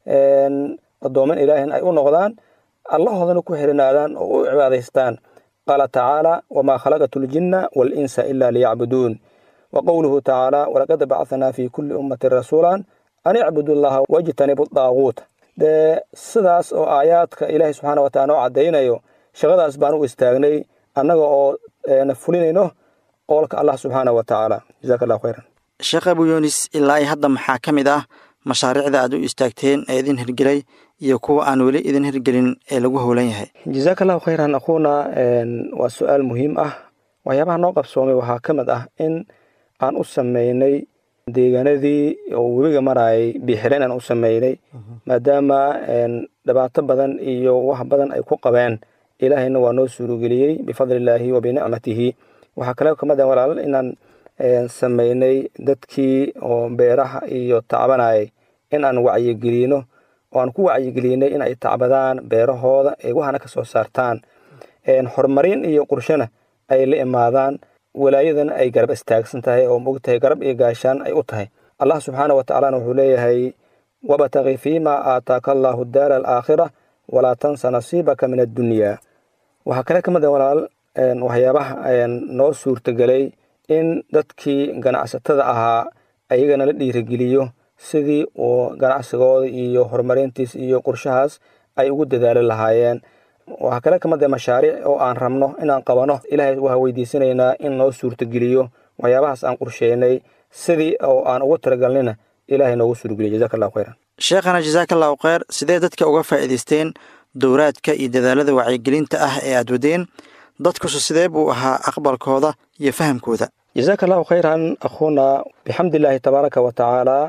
addooman ilaahin ay u noqdaan allahoodana ku xirinaadaan oo u cibaadaystaan qaala tacaala wamaa khalaqatu ljinna waalinsa ila liyacbuduun wa qowluhu tacaala walaqad bacanaa fi kulli ummatin rasuulan an icbudu llaha wajtanibu daaguut dee sidaas oo aayaadka ilaahay subxaana wa taala noo caddaynayo shaqadaas baan u istaagnay annaga oo fulinayno qowlka allah subxaana wa tacaala jazaka allahu khayran sheekh abu yunis ilaa i hadda maxaa ka mid ah mashaariicda aad u istaagteen ee idin hirgelay iyo kuwa aan weli idin hirgelin ee lagu howlan yahay jazaaka allahu khayran akhuuna waa su-aal muhiim ah waxyaabaha noo qabsoomay waxaa ka mid ah in aan u sameynay deegaanadii oo webiga marayay biixireen aan u sameynay maadaama dhibaato badan iyo wax badan ay ku qabeen ilaahayna waa noo suurageliyey bifadli illaahi wa binicmatihi waxaa kale kamid ah walaal inaan sameynay dadkii oo beeraha iyo tacbanayay in aan wacyigelino oo aan ku wacyigelinay in ay tacbadaan beerahooda ay waxana ka soo saartaan horumarin iyo qurshona ay la imaadaan walaayadana ay garab istaagsan tahay oo mogtahay garab iyo gaashaan ay u tahay allah subxaana wa tacaalana wuxuu leeyahay wabtaqi fiima aataaka allaahu daara alaakhira walaa tansa nasiibaka min addunyaa waxaa kale ka mid a walaal waxyaabaha noo suurtagelay in dadkii ganacsatada ahaa ayagana la dhiirigeliyo sidii uu ganacsigooda iyo horumarintiis iyo qorshahaas ay ugu dadaali lahaayeen waxaa kale ka mid a mashaariic oo aan rabno inaan qabano ilaahay waxaa weydiisanaynaa in noo suurtageliyo waxyaabahaas aan qorsheynay sidii oo aan ugu talagalnayna ilaahay noogu suurgeliyo jazaka allahu khayran sheekhana jasaaka allahu kheyr sidee dadka uga faa'iidaysteen dowraadka iyo dadaalada wacyigelinta ah ee aad wadeen dadkusu sidee buu ahaa aqbalkooda iyo fahamkooda jazaaka allahu khayran akhuuna bixamdillaahi tabaaraka wa tacaalaa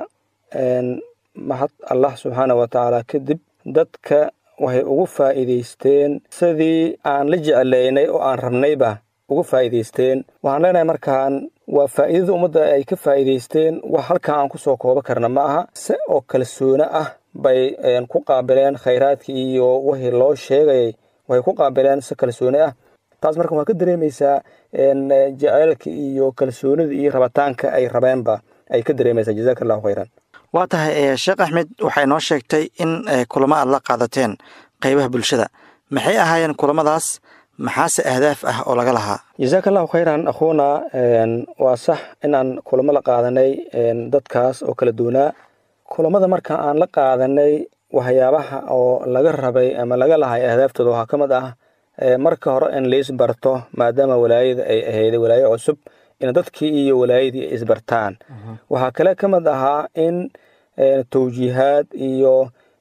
mahad allah subxaana wa tacaala kadib dadka waxay ugu faa'iidaysteen sidii aan la jeclaynay oo aan rabnayba ugu faa'iidaysteen waxaan leenahay markaan waa faa'iidada ummadda ay ka faa'iidaysteen wax halkan aan ku soo koobo karna ma aha se oo kalsoone ah bay ku qaabileen khayraadkii iyo wixii loo sheegayay waxay ku qaabileen si kalsoone ah taas marka waxaa ka dareemaysaa jaceylka iyo kalsoonida iyo rabitaanka ay rabeenba ay ka dareemaysaa jazaaka allahu khayran waa tahay sheekh axmed waxay noo sheegtay in kulamo aad la qaadateen qaybaha bulshada maxay ahaayeen kulamadaas maxaase ahdaaf ah oo laga lahaa jazaaka allahu khayran akhuuna waa sax inaan kulamo la qaadanay dadkaas oo kala duwanaa kulamada marka aan la qaadanay waxyaabaha oo laga rabay ama laga lahay ahdaaftooda waxaa ka mid ah marka hore in lais barto maadaama walaayada ay ahayday walaayo cusub in dadkii iyo walaayadii ay isbartaan waxaa kale ka mid ahaa in tawjiihaad iyo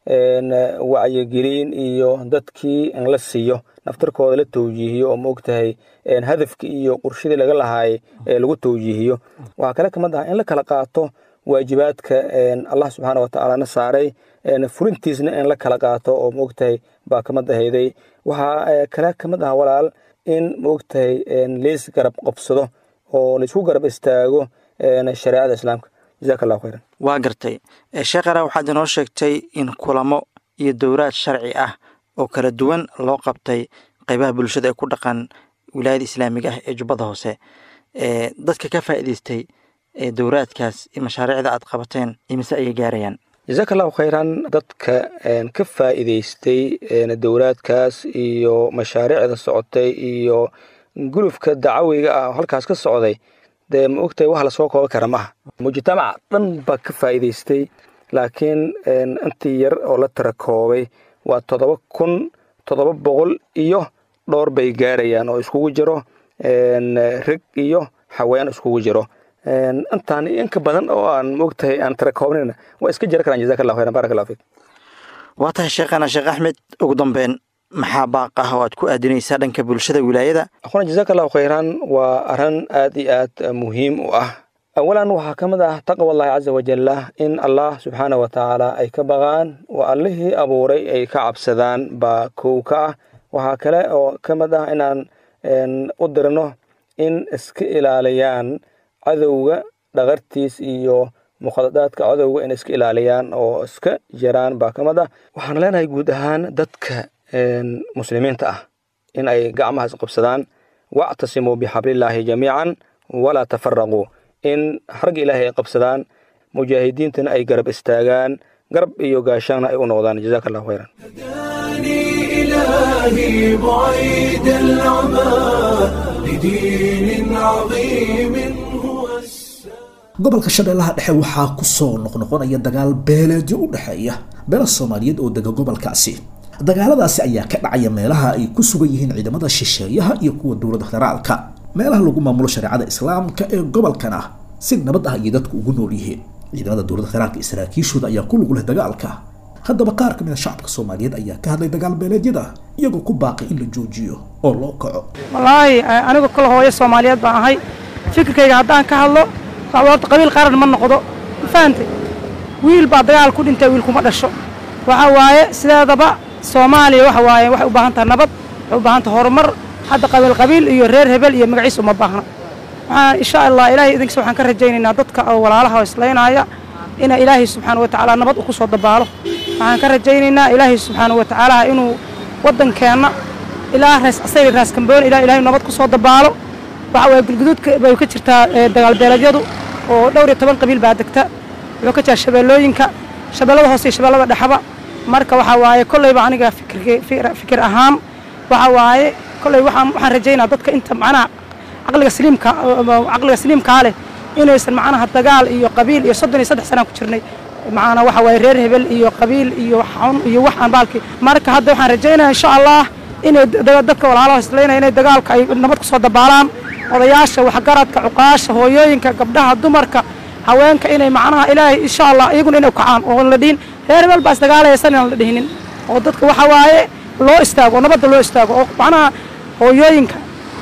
wacyigelin iyo dadkii in la siiyo naftarkooda la tawjiihiyo oo maogtahay hadafkii iyo qurshadii laga lahaayay ee lagu tawjiihiyo waxaa kale ka mid ahaa in la kala qaato waajibaadka allah subxaana wa tacaalana saaray fulintiisna in la kala qaato oo maogtahay baa kamid ahayday waxaa kale ka mid aha walaal in maogtahay leys garab qabsado oo laisku garab istaago shareecada islaamka jazaka allahu khayran waa gartay sheekhana waxaad inoo sheegtay in kulamo iyo dowraad sharci ah oo kala duwan loo qabtay qaybaha bulshada ee ku dhaqan wilaayada islaamiga ah ee jubbada hoose dadka ka faa'iidaystay dowraadkaas iyo mashaariicda aad qabateen imise ayay gaarayaan jazaaka allahu khayran dadka ka faa'iidaystay dowraadkaas iyo mashaariicda socotay iyo gulufka dacawiga ah oo halkaas ka socday dee ma ogtahay wax lasoo kooban kara maaha mujtamaca dhan baa ka faa'iidaystay laakiin intii yar oo la tira koobay waa toddoba kun toddoba boqol iyo dhowr bay gaarayaan oo iskugu jiro rag iyo haween iskugu jiro intaan inka badan oo aan moogtahay aan tira koobnayna waa iska jiri karaan jazaka allahu khayran barak allahu fiik waa tahay sheekhana sheekh axmed ugu dambeyn maxaa baaq ah oo aad ku aadinaysaa dhanka bulshada wilaayada akhuna jazaka allahu khayran waa arrin aad iyo aad muhiim u ah awalan waxaa ka mid ah taqwa allahi caza wajalla in allah subxaana wa tacaala ay ka baqaan oo allihii abuuray ay ka cabsadaan baa kow ka ah waxaa kale oo ka mid ah inaan u dirno in iska ilaaliyaan cadowga dhaqartiis iyo mukhadadaadka cadowga in iska ilaaliyaan oo iska jiraan baa ka mid ah waxaan leenahay guud ahaan dadka muslimiinta ah in ay gacmaha isqabsadaan wactasimuu bixablillaahi jamiican walaa tafaraquu in harga ilaahay ay qabsadaan mujaahidiintana ay garab istaagaan garab iyo gaashaana ay u noqdaan jazaka allahu khayran إلهي بعيد العمى لدين عظيم هو gobolka shabeellaha dhexe waxaa ku soo noqnoqonaya dagaal beeleedyo u dhexeeya beela soomaaliyeed oo dega gobolkaasi dagaaladaasi ayaa ka dhacaya meelaha ay ku sugan yihiin ciidamada shisheeyaha iyo kuwa dowladda federaalka meelaha lagu maamulo shareecada islaamka ee gobolkan ah si nabad ah ayay dadku ugu nool yihiin ciidamada dowladda federaalka iyo saraakiishooda ayaa ku lug leh dagaalka haddaba qaar ka mid a shacabka soomaaliyeed ayaa ka hadlay dagaal beeleedyada iyagoo ku baaqay in la joojiyo oo loo kaco wallaahi anigu kala hooyo soomaaliyeed baan ahay fikirkayga haddaan ka hadlo horta qabiil qaran ma noqdo ma fahantay wiil baa dagaal ku dhintay wiil kuma dhasho waxa waaye sideedaba soomaaliya waxa waaye waxay u baahan tahay nabad waxay u baahan tahay horumar hadda qabiil qabiil iyo reer hebel iyo magaciisa uma baahna waxaan insha allah ilaahay idinkiisa waxaan ka rajaynaynaa dadka oo walaalaha oo islaynaya ina ilaahay subxaana wa tacaala nabad ku soo dabaalo waxaan ka rajaynaynaa ilaahay subxaana wa tacaala inuu waddankeenna ilaa raas asayri raas kambooni ilaa ilaahay nabad ku soo dabaalo waxa waaye gulguduudka bay ka jirtaa dagaalbeeleedyadu oo dhowr iyo toban qabiil baa degta wuxuu ka jiraa shabeellooyinka shabeellada hoose iyo shabeellada dhexaba marka waxaa waaye kollayba aniga fikir ahaan waxa waaye kolley waxaan waxaan rajaynaa dadka inta macnaha caqliga saliimka caqliga saliimkaa leh inaysan macnaha dagaal iyo qabiil iyo soddon iyo saddex sanaan ku jirnay macnaha waxa waaye reer hebel iyo qabiil iyo xun iyo waxaan baalkii marka hadda waxaan rajaynayaa insha allah inay dadka walaalaha islaynaya inay dagaalka ay nabad ku soo dabaalaan odayaasha waxgaradka cuqaasha hooyooyinka gabdhaha dumarka haweenka inay macnaha ilaahay insha allah iyaguna inay kacaan oo la dhihin reer hebel baa isdagaalaysan inaan la dhihinin oo dadka waxa waaye loo istaago oo nabadda loo istaago oo macnaha hooyooyinka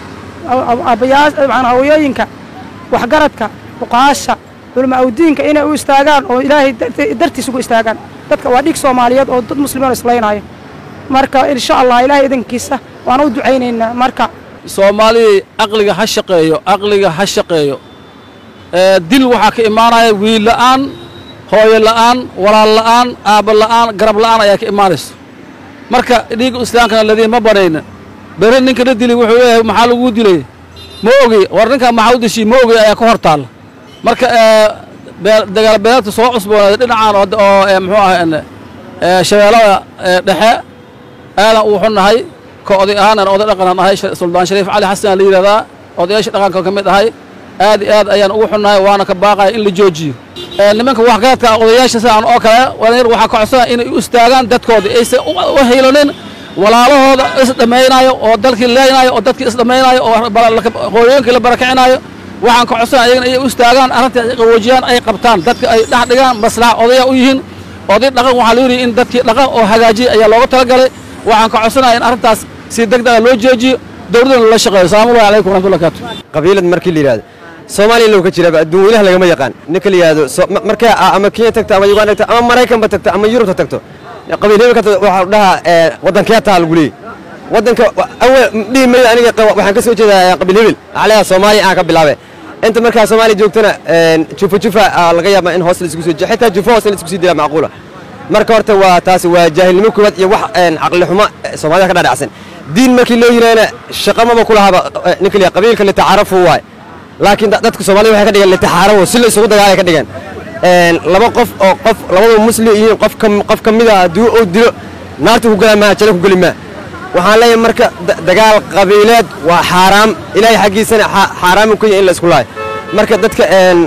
abayaa macnaha hooyooyinka waxgaradka cuqaasha culama awdiinka inay u istaagaan oo ilaahay dartiis ugu istaagaan dadka waa dhiig soomaaliyeed oo dad muslimiin islaynaayo marka insha allah ilaahay idankiisa waan u ducaynaynaa marka soomaalidii caqliga ha shaqeeyo caqliga ha shaqeeyo dil waxaa ka imaanaya wiil la'aan hooyo la'aan walaal la'aan aabba la'aan garab la'aan ayaa ka imaanaysa marka dhiigga islaamkana ladiin ma banayna bere ninka la dili wuxuu leeyahay maxaa laguu dilay ma ogi war ninkaa maxaa u dishiy ma ogi ayaa ka hor taalla marka dagaal beeleedka soo cusboonaaday dhinacaan oo muxuu ahay shabeellada dhexe aadan uu xunnahay ka oday ahaanan oday dhaqanan ahay suldaan shariif cali xasan la yidhahdaa odayaasha dhaqanka ka mid ahay aad iyo aad ayaan ugu xunnahay waana ka baaqaya in la joojiyo nimanka waxgaradka odayaasha sidaan oo kale walinyar waxaa ka codsana inay u istaagaan dadkooda aysan u haylanin walaalahooda isdhammaynaayo oo dalkii leynaayo oo dadkii isdhammaynaayo oo hooyooyinkii la barakicinayo waxaan ka codsana ayagana inay u istaagaan arrintaas ay qawoojiyaan ay qabtaan dadka ay dhex dhigaan maslaxa odaya u yihiin oday dhaqan waxaa la yidhi in dadkii dhaqan oo hagaajiya ayaa looga talagalay waxaan ka codsanaya in arrintaas si degdega loo joojiyo dowladana la shaqeeyo salaamullahi calaykum waraxmatullahi barakatu qabiilad markii la yidhahdo soomaaliya low ka jiraba adduun weynaha lagama yaqaan ninka la yidhahdo markay ama kenya tagto ama uganda tagto ama maraykanba tagto ama yurubta tagto qabiil hebel ka waxaa dhahaa waddankee taa lagu leeyay waddanka awal dhihi mayo aniga waxaan ka soo jeedaa qabiil hebel aclaha soomaaliya aan ka bilaabe inta markaa soomaaliya joogtana jufa jufa laga yaaba in hoos la isku soo xitaa jufa hoos in la isku sii dilaa macquula marka horta waa taasi waa jaahilnimo koowaad iyo wax caqli xumo soomaalida ka dhadhacsan diin markii loo yiraahna shaqamaba ku lahaba ninka liya qabiilka litacaarafu waay laakiin dadka soomaalida waxay ka dhigeen litaxaarawo si la isugu dagaalay ka dhigeen laba qof oo qof labadaba muslim yihiin qof ka qof ka mid a haddii uu dilo naarta ku galaa maa jalo ku geli maa waxaan leeyahay marka dagaal qabiileed waa xaaraam ilaahay xaggiisana xaaraamu ku yahay in la isku laayo marka dadka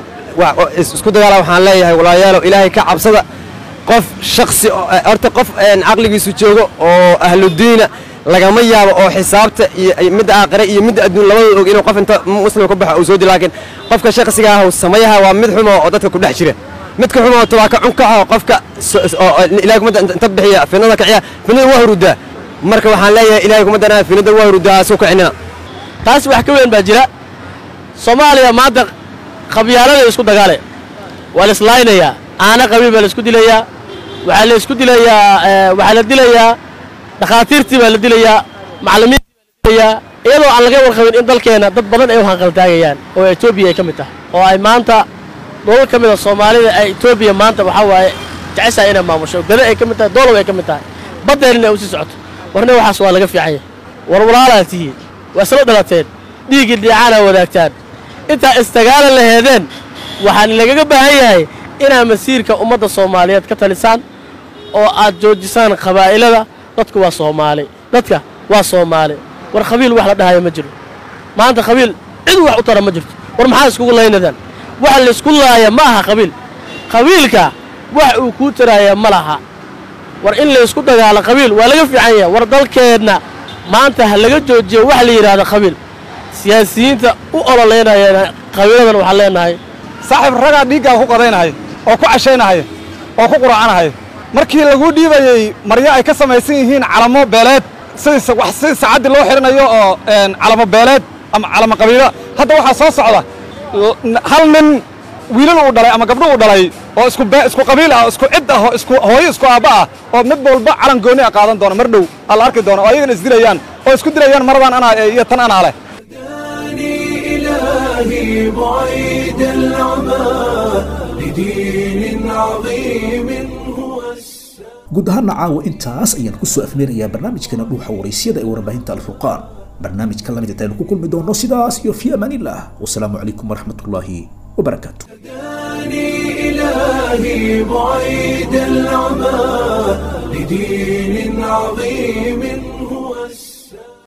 isku dagaala waxaan leeyahay walaayaalo ilaahay ka cabsada qof shaksi horta qof caqligiisu joogo oo ahludiina lagama yaabo oo xisaabta iyo iyo midda aakhire iyo midda adduun labadooda og inuu qof inta muslim ku baxo uu soo di laakiin qofka shakhsiga ah uu samayaha waa mid xumo oo dadka ku dhex jira midka xumo waa ka cunkaxa oo qofka so- oo oo ilaahay kuma inta bixiya finada kiciya finada waa hurudaa marka waxaan leeyahay ilaahay kuma danaa finada waa hurudaa soo kicinina taas wax ka weyn baa jira soomaaliya maanta qabyaalada isku dagaale waa la islaaynayaa aana qabiil baa la isku dilayaa waxaa la isku dilayaa eh, waxaa la dilayaa dhakhaatiirtii baa la dilayaa macallimiintii baa la dilayaa iyadoo aan laga warqabin in dalkeena dad badan ay u hanqaltaagayaan oo etoobiya ay ka mid tahay oo ay maanta dholal ka mid a soomaalida ay etoobiya maanta waxaa waaye jeceshahay inay maamusho gada ay ka mid tahay doolow ay ka mid tahay baddeenina ay usii socoto warna waxaas waa laga fiican yahay war walaalaa tihiin waa isla dhalateen dhiiggii dhiicaana wadaagtaan intaa istagaala laheedeen waxaan lagaga baahan yahay inaad masiirka ummadda soomaaliyeed ka talisaan oo aad joojisaan qabaa'ilada dadku waa soomaali dadka waa soomaali war qabiil wax la dhahayo ma jiro maanta qabiil cid wax u tara ma jirto war maxaa iskugu laynadaan waxa laysku laaya ma aha qabiil qabiilka wax uu kuu taraaya ma laha war in laysku dagaalo qabiil waa laga fiican yahay war dalkeenna maanta ha laga joojiyo wax la yidhaahdo qabiil siyaasiyiinta u ololeynayana qabiiladan waxaan leenahay saaxiib ragaa dhiiggaa ku qadaynahaya oo ku cashaynahaya oo ku quracanahaya markii laguu dhiibayey maryo ay ka samaysan yihiin calamo beeleed sidii wax sidii sacaddii loo xidhanayo oo een, calamo beeleed ama calamo qabiilo hadda waxaa soo socda l- n- hal nin wiilal uu dhalay ama gabdho uu dhalay oo isku bee- isku qabiil ah oo isku cid ah oo isku hooyo isku aabba ah oo mid walba calan gooni ah qaadan doona mar dhow aa la arki doona oo ayagana isdilayaan oo isku dilayaan maradan anaa eh, iyo tan anaa leh إلهي بعيد العمى لدين عظيم هو guud ahaana caawa intaas ayaan kusoo afmeerayaa barnaamijkeena dhuuxa waraysyada ee warbaahinta alfurqaan barnaamijka lamid intaynu ku kulmi doono sidaas iyo fi amaanillaah wasalaamu calaykum waraxmatullaahi wabarakaatu إلهي بعيد العمى لدين عظيم